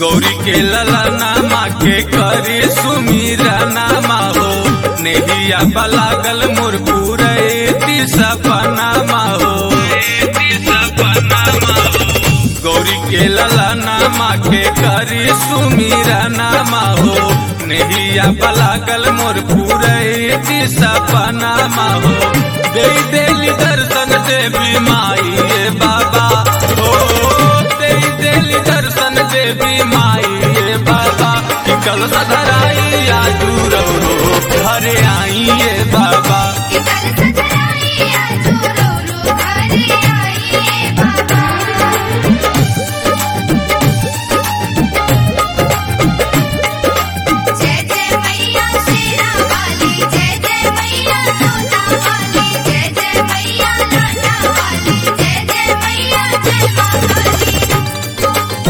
गौरी के लला नामा के करी सुमीरा नामा हो नेहिया बलागल मोर पूरे सपनामा हो गौरी के लला नामा के करी सुमीरा नामा हो नेहिया बलागल मोर पूरे सपनामा हो दे देली दर्शन देवी माई ये बाबा हो दे देली दर्शन देवी माई ये बाबा कि कल सधराई आजू रो घरे आई ये बाबा कि कल सतराई आजू रो रो घरे आई बाबा जय जय मैया शेरा वाली जय जय मैया जोता वाली जय जय मैया लाटा वाली जय जय मैया जय मां काली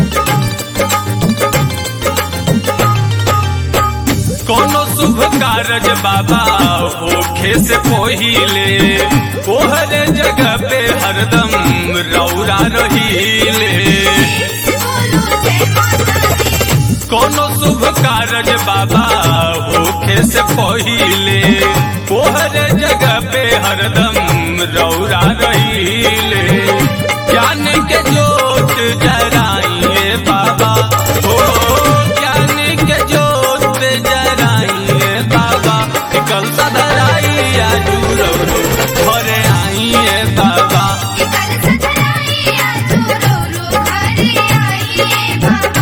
कोनो शुभ कारज बाबा होखे से पहिले ओहरे जगह पे हरदम रौरा रहीले बोलो जय माता दी कोनो शुभ कारज बाबा होखे से पहिले ओहरे जगह पे हरदम रौरा रहीले ज्ञान के जोत जराइए बाबा हो ज्ञान के जोत जराइए बाबा कल सदराई आजू रो घरे आइए बाबा कि कल सतराई आजू रो रो घरे आई बाबा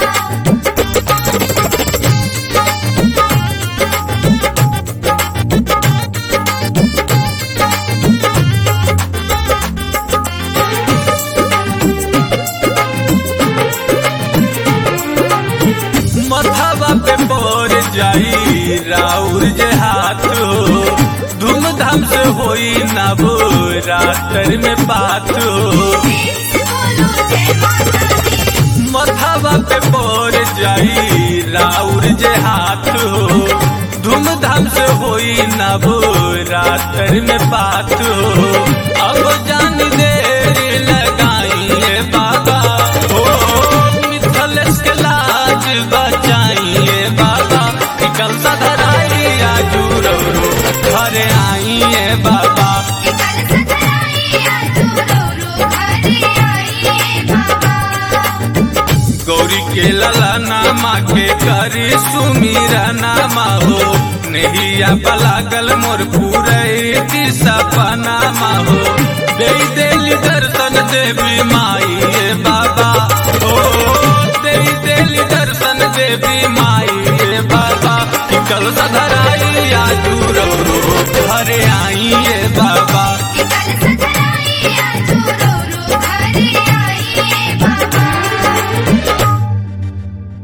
मथावा पे बोर जाई राउर जे हाथ हो धूमधाम से होई नबो रातर में बात हो बोलो जय माता दी मथावा पे बोर जाई राउर जे हाथ हो धूमधाम से होई नबो रातर में बात हो अब जान देर लगाइए बाबा हो मिथलेश के लाज बचाइए बाबा निकल सधराई आजू रो रो घरे आइए बाबा कि कल सतराई आजू रो रो घरे आई बाबा गौरी के लला नामा के करी सुमीरा नामा हो नैया बलागल मोर पूरे सपनामा हो दे देली दर्शन देवी माई ये बाबा हो दे देली दर्शन देवी माई ये बाबा कि कल सधराई आजू रो रो घरे आई ये बाबा